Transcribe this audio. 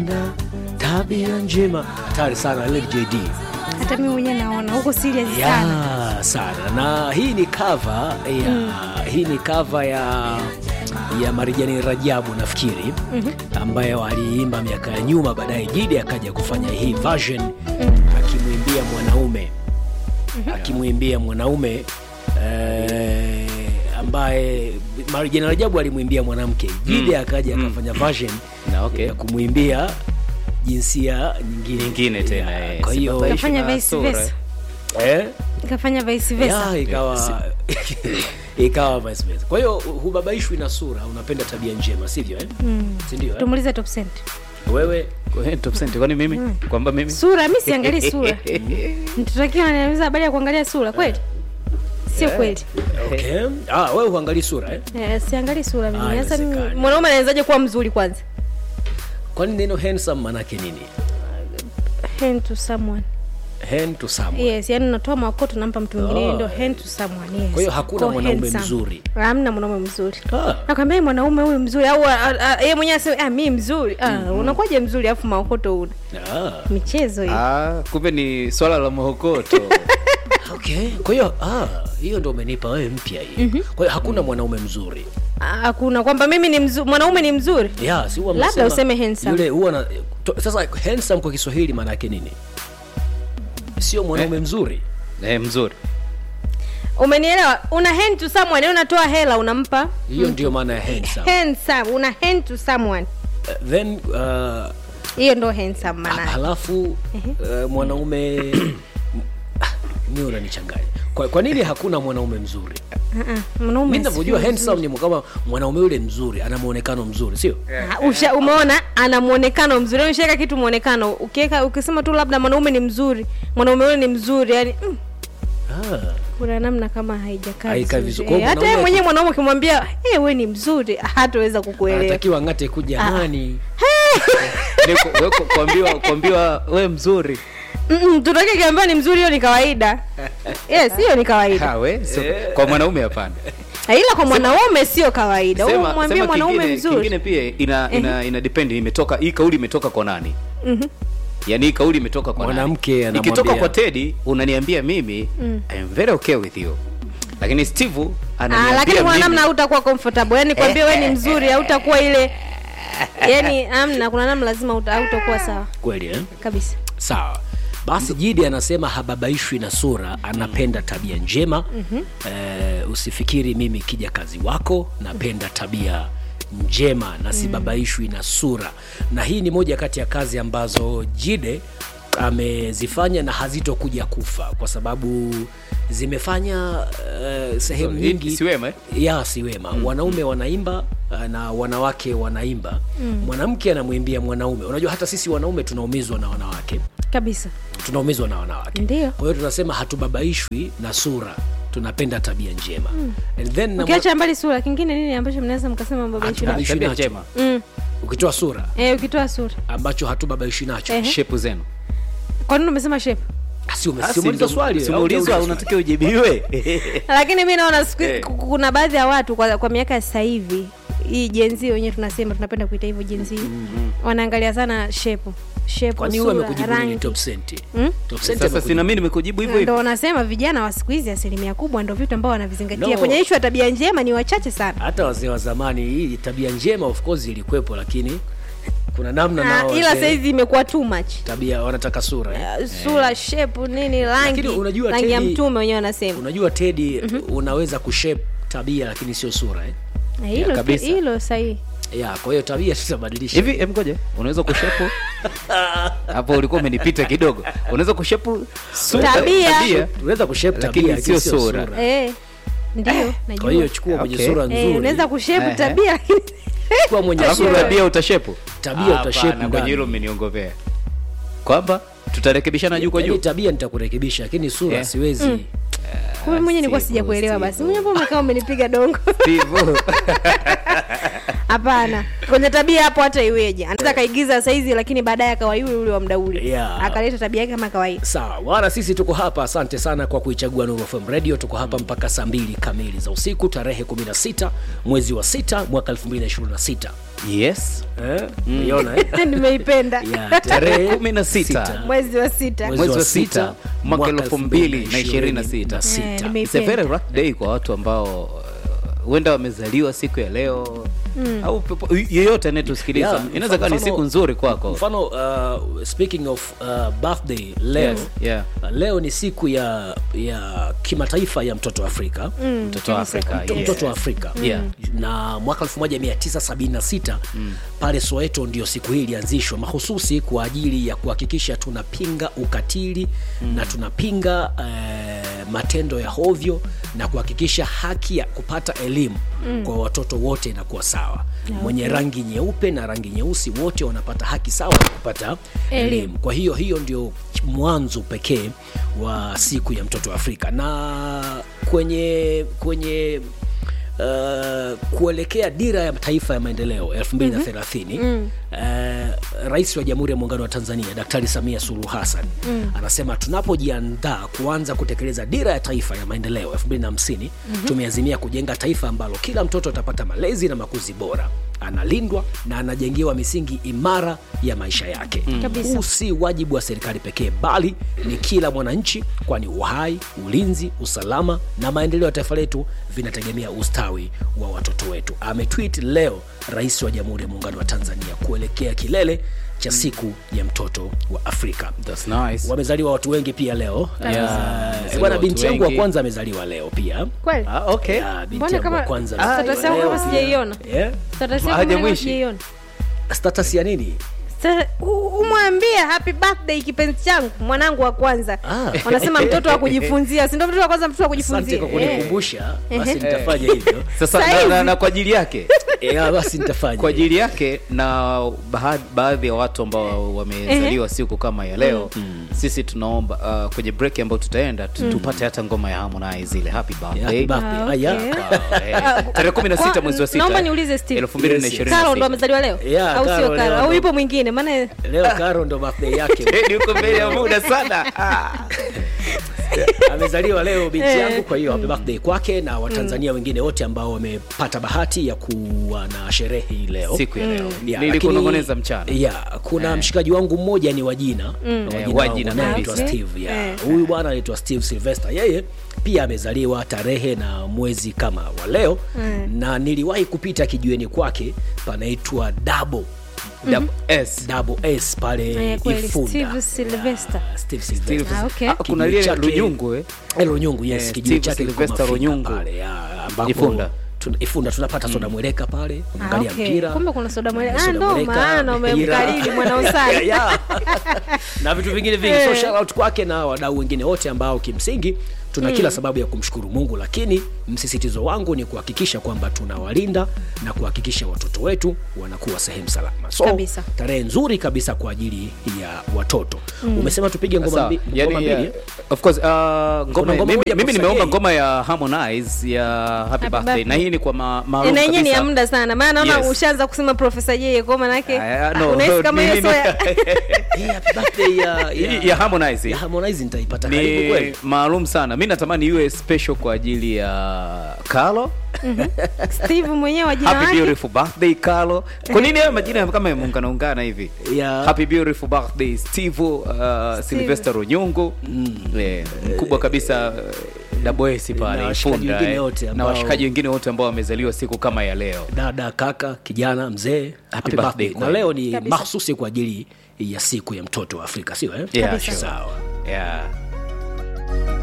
tabia njema hatari sana Lady JD hata mimi mwenyewe naona huko serious sana ya sana na hii ni cover ya hii ni cover ya ya Marijani Rajabu nafikiri ambayo aliimba miaka ya nyuma, baadaye Jidi akaja kufanya hii version akimwimbia mwanaume akimwimbia mwanaume eh, ambaye Marijani Rajabu alimwimbia mwanamke, Jidi akaja akafanya version Na, okay. ya kumwimbia jinsia nyingine Nyingine tena, Yeah, eh, kwa hiyo sibabaishi Kafanya na vice sura, versa. eh? ikafanya vice versa ya ikawa ikawa vice versa. Kwa hiyo hubabaishwi na sura, unapenda tabia njema, sivyo eh? si ndio eh? tumulize top cent Wewe Kwa hiyo top cent, kwani mimi kwamba mimi sura mi siangalii sura mtotakiwa ananiuliza habari ya kuangalia sura kweli sio kweli okay. Ah, wewe huangalii sura eh? Eh, siangalii sura Ah, mimi sasa mimi- inawezekana. mwanaume anawezaje kuwa mzuri kwanza Kwani neno handsome manake nini? hand to someone Hand to someone. yes yani unatoa makoto nampa mtu mwingine Oh. ndio hand to someone yes Kwa hiyo hakuna Kwa mwanaume handsome. mzuri. hamna mwanaume mzuri Ah. nakwambia mwanaume huyu mzuri au a- a- a- yeye mwenyewe aseme ah, mi mzuri ah, unakuwaje mzuri alafu maokoto una Ah, michezo hiyo ah, kumbe ni swala la mahokoto okay. Kwa hiyo ah, hiyo ndio umenipa wewe mpya hii. Kwa hiyo hakuna mwanaume mzuri. Ah, hakuna kwamba mimi ni mzuri mwanaume ni mzuri Ya, si huwa Labda mnasema useme handsome. Yule huwa na to, sasa handsome kwa Kiswahili maana yake nini? Sio mwanaume mzuri. eh, mzuri umenielewa una hand to someone yani unatoa hela unampa Hiyo ndio maana ya handsome. handsome una hand to someone Uh, then uh, hiyo ndo handsome maana yake. halafu uh, mwanaume mi unanichanganya kwa, kwa nini hakuna mwanaume mzuri Ah, ah, mwanaume mi sio navyojua mzuri. handsome ni kama mwanaume yule mzuri ana muonekano mzuri sio Ah, usha umeona ana muonekano mzuri yani ushaweka kitu muonekano ukiweka ukisema tu labda mwanaume ni mzuri mwanaume yule ni mzuri yani mm, ah. kuna namna kama haijakaa Haikai vizuri. vizuri. Kwa hiyo Eh, hata mwanaume yeye aki- mwenyewe mwanaume ukimwambia hey, we ni mzuri hataweza kukuelewa anatakiwa ng'ate kujamani Ni ku- we ku- kuambiwa kuambiwa we mzuri Mm-mm, tutake kiambiwa ni mzuri hiyo ni kawaida yes hiyo ni kawaida Ha, we so, kwa mwanaume hapana Na ila kwa mwanaume sio kawaida Sema- umwambie sema mwanaume kingine- mzuri kingine pia ina ina, ina depend imetoka hii kauli imetoka kwa nani yaani hii kauli imetoka kwa Mwanamke nani? anamwambia- ikitoka kwa tedi unaniambia mimi I am very okay with you lakini steve Ah, ananiambia lakini kwa mimi- namna hautakuwa comfortable yani kwambia we ni mzuri hautakuwa ile yani amna kuna namna lazima hauta- hautakuwa sawa kweli eh? kabisa sawa basi jidi anasema hababaishwi na sura anapenda tabia njema mm-hmm. eh, usifikiri mimi kija kazi wako napenda tabia njema na sibabaishwi na sura na hii ni moja kati ya kazi ambazo jide amezifanya na hazitokuja kufa kwa sababu zimefanya uh, sehemu So, hii nyingi si wema, eh? ya si wema mm. wanaume wanaimba uh, na wanawake wanaimba mm. mwanamke anamwimbia mwanaume unajua hata sisi wanaume tunaumizwa na wanawake kabisa tunaumizwa na wanawake Ndio. kwa hiyo tunasema hatubabaishwi na sura tunapenda tabia njema mm. and then na ukiacha mbali sura kingine nini ambacho mnaweza mkasema mbabaishi Hatu- nacho Tabia tabia njema. njema mm. ukitoa sura eh, ukitoa sura ambacho hatubabaishi nacho Ehe. shepu zenu kwa nini umesema shape Ah, si ume- Ah, si si umeuliza ndo- swali si au umeulizwa, hujauliza unatakiwa ujibiwe lakini mi naona siku Eh. ku- kuna baadhi ya watu kwa, kwa miaka ya sasa hivi hii jenzi wenyewe tunasema tunapenda kuita hivyo jenzi mm-hmm. wanaangalia sana shepu shepu kwani huyo sura amekujibu nini rangi top cent Mm? top cent sasa amekujibu- sina mimi nimekujibu hivyo ndo hivyo wanasema vijana wa siku hizi asilimia kubwa ndo vitu ambao wanavizingatia No. kwenye ishu ya tabia njema ni wachache sana hata wazee wa zamani hii tabia njema of course ilikuwepo lakini kuna namna Ah, nao ila wazee sahizi imekuwa too much tabia wanataka sura eh? Uh, sura shepu nini rangi Lakini unajua rangi ya Teddy- mtume wenyewe wanasema unajua tedi mm-hmm. unaweza kushape tabia lakini sio sura eh? Na hilo kabisa. hilo sahihi ya kwa hiyo tabia tutabadilisha hivi em ngoja unaweza kushepu hapo ulikuwa umenipita kidogo unaweza kushepu sura- Tabia. unaweza kushape Lakini tabia sio lakini sura. eh, ndio kwa najua hiyo chukua mwenye Okay. sura Eh, nzuri unaweza kushepu Ehe. tabia lakini chukua mwenye alafu sura tabia utashepu Tabia Hapana, utashepu kwenye ndani. hilo mmeniongopea kwamba tutarekebishana juu kwa Yaani juu tabia nitakurekebisha lakini sura Eh. siwezi kumbe mwenyewe nilikuwa Steve, sijakuelewa basi Steve. mwenyewe hapo umekaa umenipiga dongo Steve. hapana kwenye tabia hapo hata iweje anaweza akaigiza saizi lakini baadaye akawa yule yule wa mda ule Yeah. akaleta tabia yake kama kawaida sawa bwana sisi tuko hapa asante sana kwa kuichagua Nuru FM radio tuko hapa mpaka saa mbili kamili za usiku tarehe 16 mwezi wa 6 mwaka 2026 yes eh? Umeona, eh? nimeipenda yeah, tarehe kumi na sita. sita. mwezi wa sita Mwezi mwezi wa wa sita, sita mwaka mwaka elfu mbili na ishirini na 2026. sita Eh, It's a nimeipenda. very rough day kwa watu ambao uh, huenda wamezaliwa siku ya leo au pepo- yeyote anayetusikiliza Yeah, inaweza kuwa ni mfano- siku nzuri kwako mfano uh, speaking of uh, birthday leo yeah. uh, leo ni siku ya ya kimataifa ya mtoto wa afrika mtoto wa afrika Mtoto- yes. mtoto wa afrika Yeah. na mwaka 1976 pale soweto ndio siku hii ilianzishwa mahususi kwa ajili ya kuhakikisha tunapinga ukatili na tunapinga eh, matendo ya hovyo na kuhakikisha haki ya kupata elimu kwa watoto wote inakuwa sawa mwenye rangi nyeupe na rangi nyeusi wote wanapata haki sawa ya kupata Elimu. elimu kwa hiyo hiyo ndio mwanzo pekee wa siku ya mtoto wa afrika na kwenye kwenye Uh, kuelekea dira ya taifa ya maendeleo 2030 mm-hmm. uh, rais wa jamhuri ya muungano wa tanzania daktari samia suluhu hassan mm. anasema tunapojiandaa kuanza kutekeleza dira ya taifa ya maendeleo 2050 mm-hmm. tumeazimia kujenga taifa ambalo kila mtoto atapata malezi na makuzi bora analindwa na anajengewa misingi imara ya maisha yake Kabisa. huu si wajibu wa serikali pekee bali ni kila mwananchi kwani uhai ulinzi usalama na maendeleo ya taifa letu vinategemea ustawi wa watoto wetu ametwit leo rais wa jamhuri ya muungano wa tanzania kuelekea kilele cha siku ya mtoto wa afrika That's nice. wamezaliwa watu wengi pia leo Yeah, Ah, wamezaliwa bwana watu binti yangu wa wengi. kwanza amezaliwa leo pia kweli Ah, okay. Ya, binti Mbona yangu wa kama kwanza status amezaliwa yangu leo kama pia. sijaiona? Yeah? status yako Haja mbona mwishi. sijaiona? status ya nini Sasa, u- umwambie happy birthday kipenzi changu mwanangu wa kwanza Ah. wanasema mtoto wa kujifunzia si ndio mtoto wa kwanza mtoto wa asante kujifunzia kwa Eh. kunikumbusha basi Ehe. nitafanya hivyo sasa Sasa na, hivi- na, na kwa ajili yake Ya, basi nitafanya kwa ajili yake na baadhi, baadhi ya watu ambao wamezaliwa siku kama ya leo sisi tunaomba uh, kwenye break ambayo tutaenda tu, tupate hata ngoma ya Harmonize ile happy Ya, birthday happy Ah, birthday. Ah, okay. ya. Wow, eh. tarehe kumi na sita Kwa- mwezi wa sita naomba niulize Steve. elfu mbili na Yes, yes. ishirini na karo ndo sita. amezaliwa leo Yeah, au Karo sio leo karo au ndo- yupo mwingine maana leo karo ndo birthday yake Eh, niko mbele ya muda sana Ah. amezaliwa leo binti Eh. yangu kwa hiyo happy birthday kwake na watanzania wengine wote ambao wamepata bahati ya kuwa na sherehe hii leo siku ya leo Ya, nilikunong'oneza lakini- mchana ya kuna mshikaji wangu mmoja ni wajina Eh, wajina Wajina wangu anaitwa kabisa. steve ya Eh. huyu bwana anaitwa steve sylvester yeye pia amezaliwa tarehe na mwezi kama wa leo na niliwahi kupita kijueni kwake panaitwa dabo Double S. double s pale Eh, kweli, ifunda Steve Sylvester. Ya, Steve Sylvester. Ah, okay. Ah, kuna Kijiji lile chake- Lunyungu eh? Eh, Lunyungu yes, Eh, kijiji Steve chake kiko Sylvester Mafika Lunyungu. pale, ya, ambapo Ifunda. tuna- Ifunda tunapata soda mweleka pale Ah, unaangalia okay. mpira kumbe kuna soda mwele Soda ah, ndo mweleka, maana mpira. umemkariri mwanaosari Ya. na vitu vingine vingi so Eh. shout out kwake na wadau wengine wote ambao kimsingi tuna kila sababu ya kumshukuru mungu lakini msisitizo wangu ni kuhakikisha kwamba tunawalinda na kuhakikisha watoto wetu wanakuwa sehemu salama so Kabisa. tarehe nzuri kabisa kwa ajili ya watoto umesema tupige ngoma Sawa. mbi- Yani, ngoma uh, mbili of course, uh, Kuna ngoma, ngoma mimi, moja mimi Professor nimeomba Jay. ngoma ya Harmonize ya Happy, Happy Birthday Birthday. na hii ni kwa ma, maalum na yenyewe ni ya kabisa. muda sana maana naona Yes. ushaanza kusema profesa jeye kwa manake Aya, ah, no, unahisi kama hiyo nini- so ya Hii happy birthday ya, Hii ya Harmonize ya Harmonize nitaipata karibu ni kweli maalum sana mi natamani iwe special kwa ajili ya Carlo steve mwenyewe wa jina happy wake beautiful birthday Carlo kwa nini hayo majina kama yameungana ungana hivi Ya. happy beautiful birthday Steve uh, Sylvester Runyungu Eh, mkubwa kabisa uh, Double S Na pale washikaji Ifunda wengine eh. wote na ambao- washikaji wengine wote ambao wamezaliwa siku kama ya leo dada kaka kijana mzee happy birthday birthday na kweli. leo ni Kabisa. mahususi kwa ajili ya siku ya mtoto wa afrika sio eh? Yeah, Kabisa. sure. sawa yeah.